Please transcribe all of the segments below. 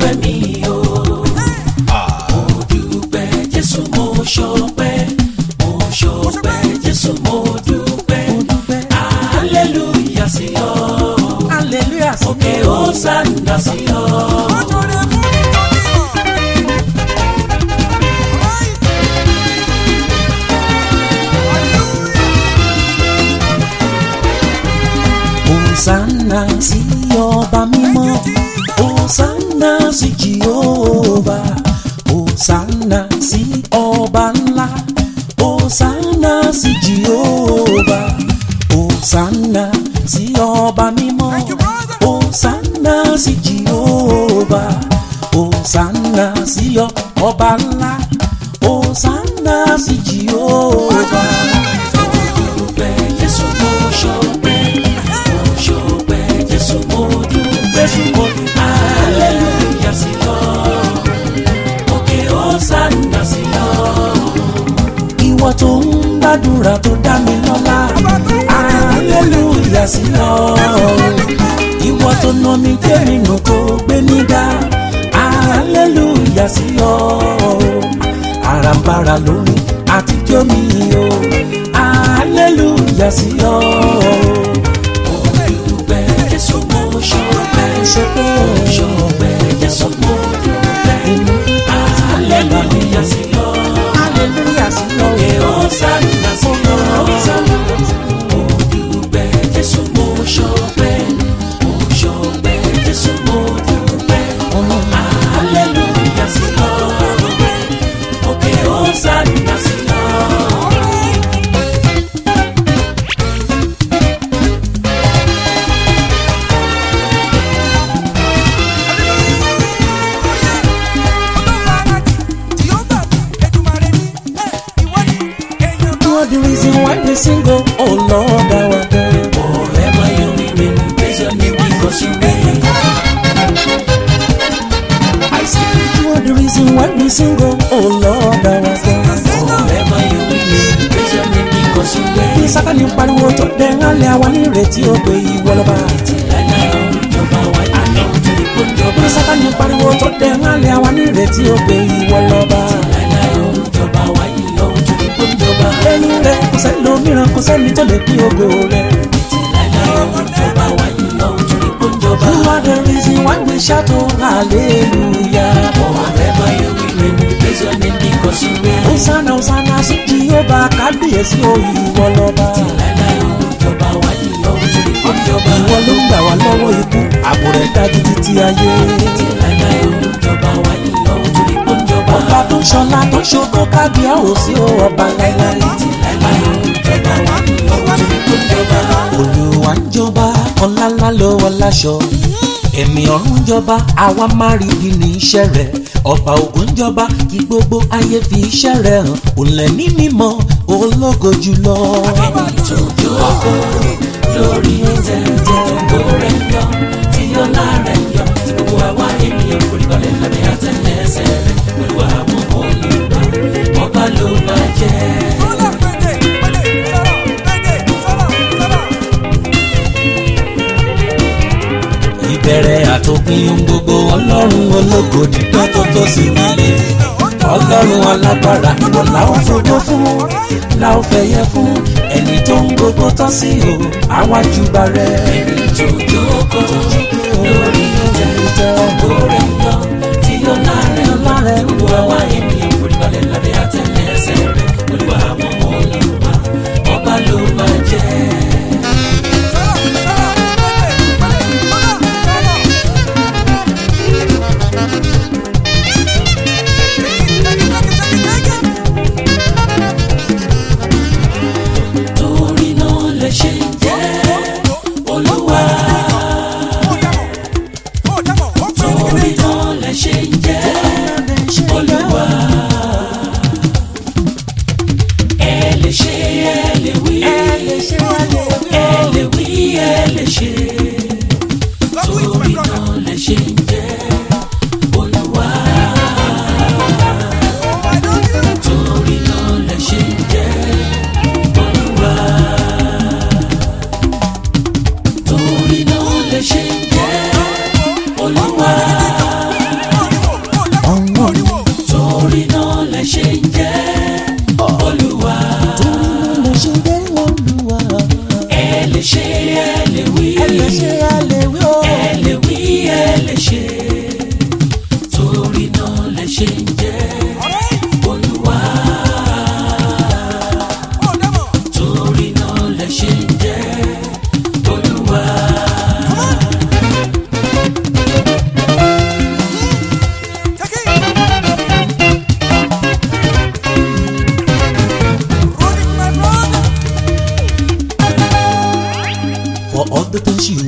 ṣọpẹ́ mi o. mo dúpẹ́ jésù mo ṣọpẹ́ mo ṣọpẹ́ jésù mo dúpẹ́ hallelujah sí ọ hallelujah sí òkè hosanna sí ọ. Hosanna sí ọba mímọ́ Hosanna sí Jehova Hosanna sí ọba ńlá Hosanna sí Jehova Hosanna sí ọba mímọ́ Hosanna sí Jehova Hosanna sí ọba ńlá Hosanna sí Jehova. dúpẹ́ jésù mo ṣọpẹ́ mo ṣọpẹ́ jésù mo dúpẹ́ hallelujah sí ọ òkè hosanna sí ọ. ìwọ tó ń gbàdúrà tó dá mi lọ́lá hallelujah sí ọ ìwọ tó nà mí jẹ́ nínú tó gbé mi ga hallelujah sí ọ àràǹbarà lórí àtijọ́ mi o hallelujah sí ọ dúpẹ́ jésù mo ṣọpẹ́ ṣọpẹ́ mo ṣọpẹ́ jésù mo dúpẹ́ hallelujah sí ọ hallelujah sí ọ òkè hosanna sí ọ. mo dúpẹ́ jésù mo ṣọpẹ́ mo ṣọpẹ́ jésù mo dúpẹ́ hallelujah sí ọ òkè hosanna sí ọ. You are the reason why we sing, oh, oh Lord, our God. Forever you remain, praise your name because you reign. I say, you are the reason why we sing, oh, oh Lord, our God. Forever you remain, praise your name because you Bí reign. Sátánì pariwo tó dẹ̀ ń hálẹ̀ àwa ní ìrètí ó pé ìwọ lọ́ba. Láíláí ó ń jọba wá àná torí kó ń jọba. Bí Sátánì pariwo tó dẹ̀ ń hálẹ̀ àwa ní ìrètí ó pé ìwọ lọ́ba. Láíláí ó ń jọba wá ìyọ̀ torí kó ń jọba. Lẹ́yìn rẹ̀ kò sẹ́lòmíràn kò sẹ́ni tó lè pín ògo rẹ̀. Láíláí ó ń jọba wá ìyọ̀ torí kó ń jọba. You are the reason why we shout oh hallelujah. Forever you remain, praise your name because you reign. Hosanna Hosanna sí Jehovah kábíyèsí o ìwọ lọ́ba. Láíláí ó ń jọba wá ìyọ̀ torí kó ń jọba. Ìwọ ló ń gbà wá lọ́wọ́ ikú, ààbò rẹ̀ dájú títí ayé. Láíláí ó ń jọba wá ìyọ̀ torí kó ń jọba. Ọba tó ń ṣọlá tó ń ṣògo kábíyèsí o ọba láíláí. Láíláí ó ń jọba wá ìyọ̀ torí kó ń jọba. Olúwa ń jọba, ọlá ńlá ló wọ láṣọ. Ẹ̀mí ọ̀run ń jọba, àwa máa rí bí ní iṣẹ́ rẹ̀. Ọba ògo ń jọba, kí gbogbo ayé fi iṣẹ́ rẹ̀ hàn. Òǹlẹ̀ ní mímọ́, ológo jùlọ. tó jókòó lórí tẹ̀tẹ̀ ògo rẹ̀ yọ tí ọlá rẹ̀ yọ tí gbogbo àwa ènìyàn foríbalẹ̀ lábẹ́ àtẹlẹsẹ̀ rẹ̀ olúwa àwọn olùgbà ọba ló máa jẹ́. Ìbẹ̀rẹ̀ àtòpin ohun gbogbo ọlọ́run ológo dídán tó tó sí nílé. Ọlọ́run alágbára ìwọ làwọn fògo fún, làwọn fẹ̀yẹ fún. Ẹni tó ń gbogbo tán sí o, àwájú bá rẹ̀. tó jókòó lórí tẹ̀tẹ̀ ògo rẹ̀ yọ tí ọlá rẹ̀ yọ tí gbogbo àwa ènìyàn foríbalẹ̀ lábẹ́ àtẹlẹsẹ̀ rẹ̀ olúwa àwọn olùgbà ọba ló máa jẹ́. torí náà lè ṣe jẹ́ olúwa torí náà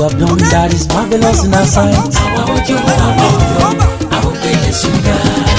have done that is marvelous in our sight. àwa ojú àwa òyò àwọn gbé Jésù ga.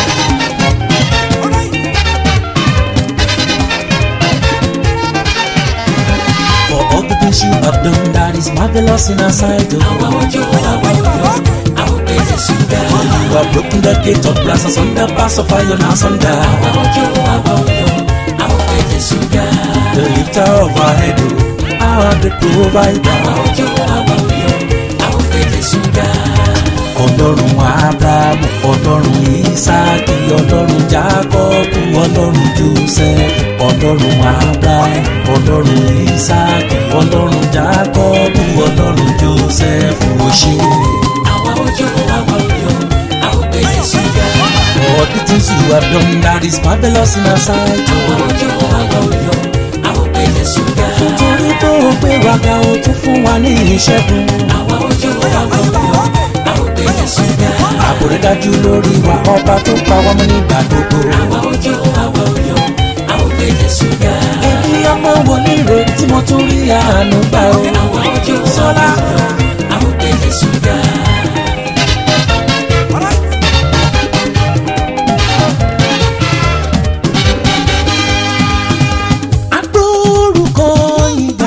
For all the things you have done that is marvelous in our sight. Oh. àwa ojú àwa òyò àwọn gbé Jésù ga. You have broken the gate of brass and sunder bars of iron and sunder. àwa ojú àwa òyò àwọn gbé Jésù ga. The lifter of our head, oh, our great provider. àwa ojú àwa òyò àwọn gbé Jésù ga. Ọlọ́run Ábúráhámù, Ọlọ́run Ísáàkì, Ọlọ́run Jákọ́bù, Ọlọ́run Jósẹ́fù, Ọlọ́run Ábúráhámù, Ọlọ́run Ísáàkì, Ọlọ́run Jákọ́bù, Ọlọ́run Jósẹ́fù ó ṣé. àwa ojú àwa òyò àwọn gbé Jésù ga. For the things you have done that is marvelous in our sight. àwa ojú àwa òyò àwọn gbé Jésù ga. Torí tó o gbé wa ga o tún fún wa ní ìṣẹ́gun. àwa ojú àwa òyò àwọn gbé Jésù ga. Ààbò rẹ̀ dájú lórí wa, ọba tó pa wá mọ́ nígbà gbogbo. àwa ojú àwa òyò àwọn gbé Jésù ga. Èmi ọmọ wòlíì rẹ̀ tí mo tún rí àánú gbà o. àwa ojú Sọlá. àwa òyò àwọn gbé Jésù ga. Agbórúkọ ìgbà,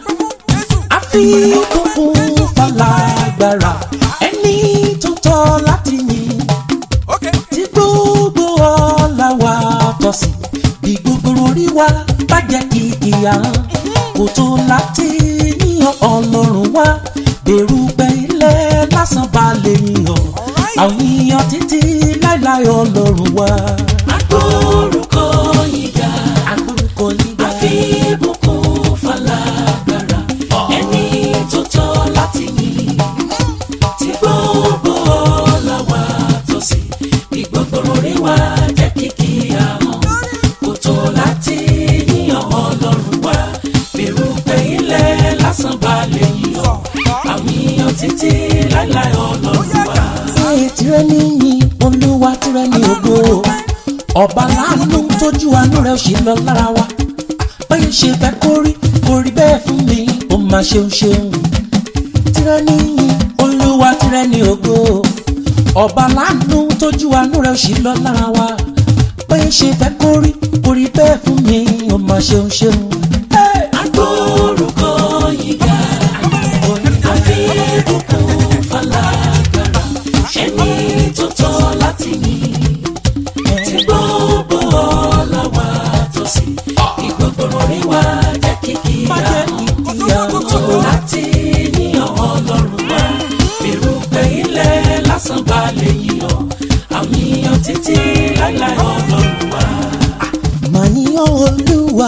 àfikún falágbára, ẹni tó tọ́ láti yìn. Tí gbogbo ọlá wa tọ́ sí, bí gbogbo orí wa bá jẹ́ kìkì àhán. Kò tó láti yíyan Ọlọ́run wá, bẹ̀rù pé ilẹ̀ lásán bá lè yíyan. Àwọn yíyan títí láíláí Ọlọ́run wá. agbórúkọ yìí ga. Agbórúkọ ìgbà. àfi ìbùkún falágbára. ẹni tó tọ́ láti yìn. tí gbogbo ọlá wa tọ́ sí. bí gbogbo orí wa jẹ́ kìkì àhán. kò tó láti yíyan Ọlọ́run wá. bẹ̀rù pé ilẹ̀ lásán bá lè yíyan. àwọn yíyan títí láíláí Ọlọ́run wá. Ṣé tirẹ̀ níyìn olúwa tirẹ̀ ní ògo ọba láàánú tójú àánú rẹ̀ ò ṣe lọ lára wa báyìí ṣe fẹ́ kó rí kó rí bẹ́ẹ̀ fún mi ó máa ṣeun ṣeun tirẹ̀ níyìn olúwa tirẹ̀ ní ògo ọba láàánú tójú àánú rẹ̀ ò ṣe lọ lára wa báyìí ṣe fẹ́ kó rí kó rí bẹ́ẹ̀ fún mi ó máa ṣeun ṣeun. Hey! agbórúkọ yìí ga. àfi ìbùkún falágbára. ẹni tó tọ́ láti yìn. tí gbogbo ọlá wa tọ́ sí. kí gbogbo orí wa jẹ́ kìkì Má jẹ́ àhán. kìkì àhán. tó láti yíyan Ọlọ́run wá. bẹ̀rù pé ilẹ̀ lásán bá lè yíyan. àwọn yíyan títí láíláí Ọlọ́run wá. Màá yíyan olúwa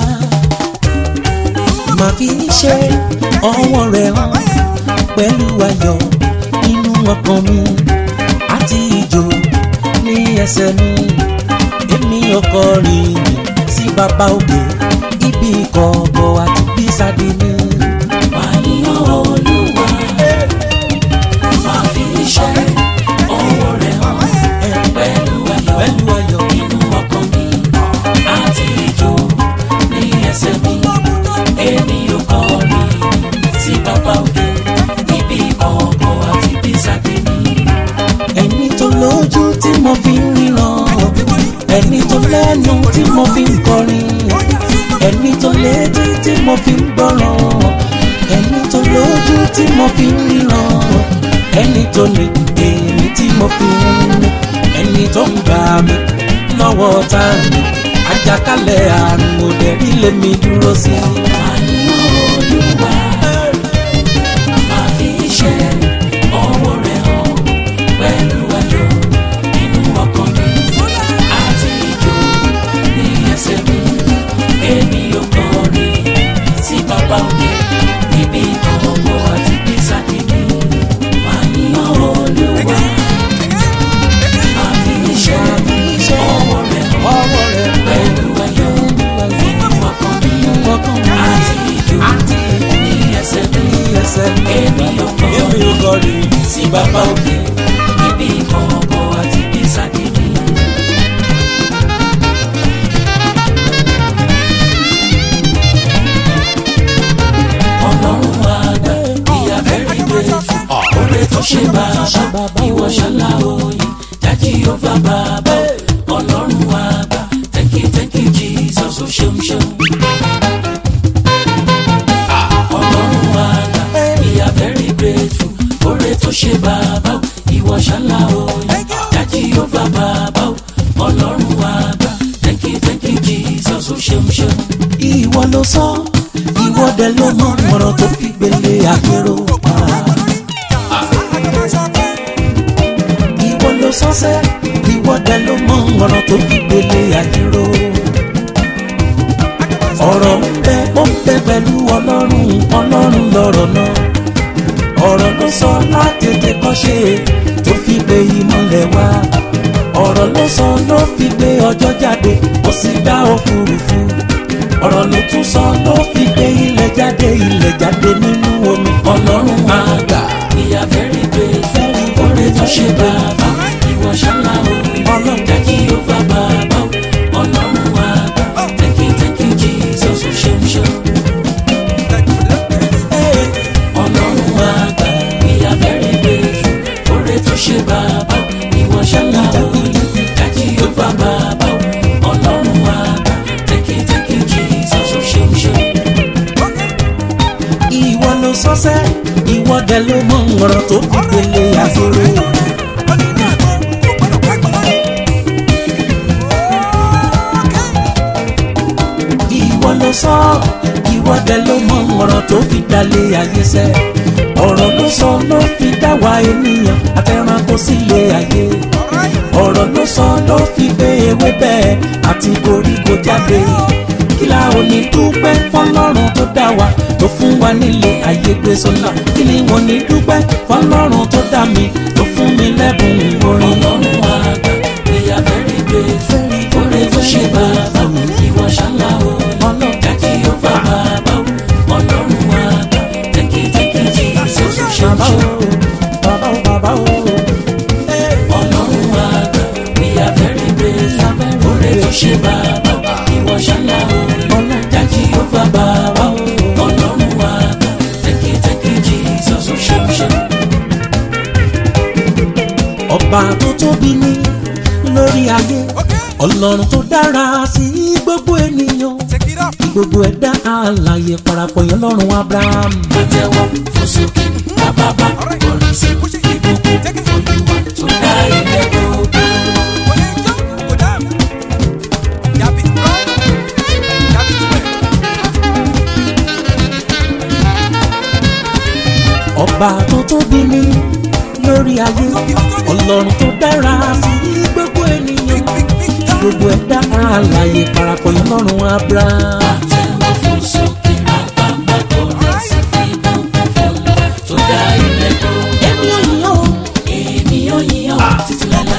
màá fi ṣe ọwọ́ rẹ̀ hàn pẹ̀lú ayọ̀ nínú ọkàn mi àti ìjó ní ẹsẹ̀ mi èmi ọkọ rìn sí bàbá òkè ibi ìkọ̀kọ̀ àti bísàdé mi. Màá yíyan Olúwa, màá fi iṣẹ́ ọwọ́ rẹ̀ hàn pẹ̀lú ayọ̀ pẹ̀lú ayọ̀ nínú ọkàn mi àti ijó ní ẹsẹ̀ mi. Èmi ò kọrin sí bàbá òkè níbi ìkọ̀kọ̀ àti bísàdé mi. ẹni tó lójú tí mo fi ń ríran ẹni tó lẹ́nu tí mo fi ń kọrin ẹni tó létí tí mo fi ń gbọ́ràn ẹni tó lójú tí mo fi ń ríran ẹni tó ní èmi tí mo fi ń mú ẹni tó ń gbà mí lọ́wọ́ tá mi àjàkálẹ̀ àrùn òdẹ̀rí lèmi dúró sí. Màá yíyan Olúwa, màá fi iṣẹ́ ọwọ́ rẹ̀ hàn pẹ̀lú ayọ̀ nínú ọkàn mi àti ijó ní ẹsẹ̀ mi. Èmi ò kọrin sí bàbá òkè níbi ìkọ̀kọ̀ àti bísàdé mi. Màá yíyan Olúwa, màá fi iṣẹ́ ọwọ́ rẹ̀ hàn ọwọ́ rẹ̀ pẹ̀lú ayọ̀ nínú ọkàn mi ọkàn mi. àti ṣe bàbá ìwọ ṣálá òye jájí ó bá bàbá ọlọ́run àgbà thank you thank you jesus ó ṣeun ṣeun. ọlọ́run àgbà we are very grateful oore tó ṣe bàbá ìwọ ṣálá òye jájí ó bá bàbá ọlọ́run àgbà thank you thank you jesus ó ṣeun ṣeun. ìwọ ló sọ ìwọ dẹ ló mọ ọ̀rọ̀ tó fi gbélé àpérò pa. ìwọ ló sọ́sẹ́ ìwọ dẹ ló mọ ọ̀rọ̀ tó fi gbélé àpérò. ọ̀rọ̀ ń bẹ ó ń bẹ pẹ̀lú ọlọ́run ọlọ́run lọ̀rọ̀ náà. ọ̀rọ̀ ló sọ látètè kọ́ṣe tó fi gbé ìmọ̀lẹ̀ wá. ọ̀rọ̀ ló sọ ló fi gbé ọjọ́ jáde ó sì dá òfurufú ọ̀rọ̀ ló tún sọ ló fi gbé ilẹ̀ jáde ilẹ̀ jáde nínú omi ọlọ́run máa gbà. we are very grateful oore tó ṣe bàbá ìwọ ṣálá òye Ọlọ́run. jájí ó bá bàbá ọlọ́run àgbà thank you thank you jesus ó ṣeun ṣeun. ọlọ́run àgbà we are very grateful oore tó ṣe bàbá ìwọ ṣálá òye jájí ó bá bàbá ọlọ́run àgbà thank you thank you jesus ó ṣeun ṣeun. ìwọ ló sọ́sẹ́ ìwọ dẹ ló mọ ọ̀rọ̀ tó fi gbélé àgbèrè. ìwọ ló sọ ìwọ dẹ ló mọ ọ̀rọ̀ tó fi dalẹ̀ ayé sẹ́ ọ̀rọ̀ ló sọ ló fi dá wa ènìyàn àtẹranko sílé ayé ọ̀rọ̀ ló sọ ló fi gbé ewé bẹ́ẹ̀ àti koríko jáde kí la ò ní dúpẹ́ fọlọ́run tó dá wa tó fún wa nílé ayé gbé sọ́nà kí ni wọ́n ní dúpẹ́ fọlọ́run tó dá mi tó fún mi lẹ́bùn orin ọlọ́run àgbà we are very grateful oore tó ṣe bàbá ìwọ ṣálá òye jájí ó bá bàbá ọlọ́run àgbà thank you thank you jesus ó ṣeun bàbá ṣeun. o bàbá o bàbá o. ọlọ́run àgbà we are very grateful oore tó ṣe bàbá ìwọ ṣálá òye jájí ó bá bàbá ọlọ́run àgbà thank you thank you jesus ó ṣeun ṣeun. ọba tó tóbi ní lórí ayé ọlọ́run tó dára sí gbogbo ènìyàn gbogbo ẹ̀dá alààyè parapọ̀ yẹn lọ́rùn abraham. àtẹ̀wọ́ fún sókè bàbá orin sí ìbùkún olúwa tó dá ilẹ̀ gbogbo. ọba tó tóbi ní lórí ayé ọlọ́run tó dára sí gbogbo ènìyàn gbogbo ẹ̀dá alààyè parapọ̀ yẹn lọ́rùn abraham. àtẹ̀wọ́ fún sókè bàbá orin sí ìbùkún olúwa tó dá ilẹ̀ gbogbo. èmi ò yàn ó èmi yóò yíyan títí láéláé.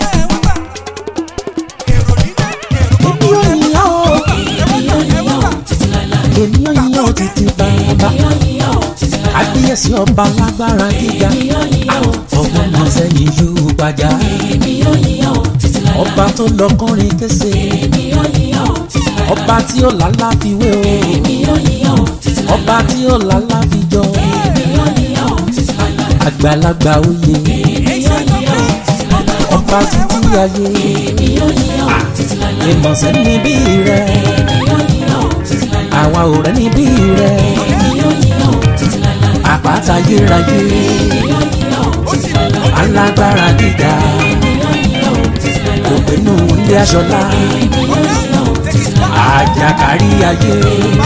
èmi ò yàn ó èmi yóò yíyan títí láéláé. èmi ò yàn ó títí bàbá èmi yóò yíyan títí láéláé. àbíyèsí ọba lágbára gíga èmi yóò yíyan títí ọmọ láéláé. náà sẹ́yìn yóò gbàjà èmi yóò yíyan títí láéláé. ọba tó lọ kọrin kése èmi yóò yíyan títí láéláé. ọba tí ó lálá fi wé o èmi yóò yíyan títí láéláé. ọba tí ó lálá fi jọ èmi yóò yíyan títí láéláé. àgbàlagbà oyè èmi yóò yíyan títí láéláé. ọba títí ayé èmi yóò yíyan títí láéláé. ìmọ̀sẹ̀ níbí rẹ èmi yóò yíyan títí láéláé. àwa ò rẹ́ níbí rẹ èmi yóò yíyan títí láéláé. àpáta yérayé èmi yóò yíyan títí láéláé. alágbára gíga èmi yóò yíyan títí láéláé. òpinnu ilé aṣọlá èmi yóò yíyan títí láéláé. àjàkárí ayé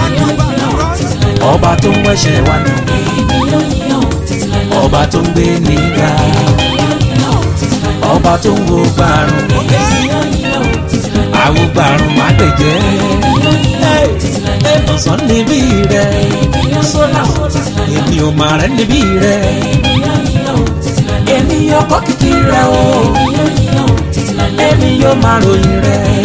ọba tó ń wẹ̀ṣẹ̀ wa nù èmi yóò yíyan títí láéláé. ọba tó ń gbé níga ọba tó ń wo gbàrún àwọn gbàrún má gbẹ̀jẹ́ ẹ̀bùsàn níbí rẹ̀ sọ́là èmi ò mà rẹ̀ níbí rẹ̀ èmi ọkọ̀ kìkì rẹ̀ o èmi yóò máa ròyìn rẹ̀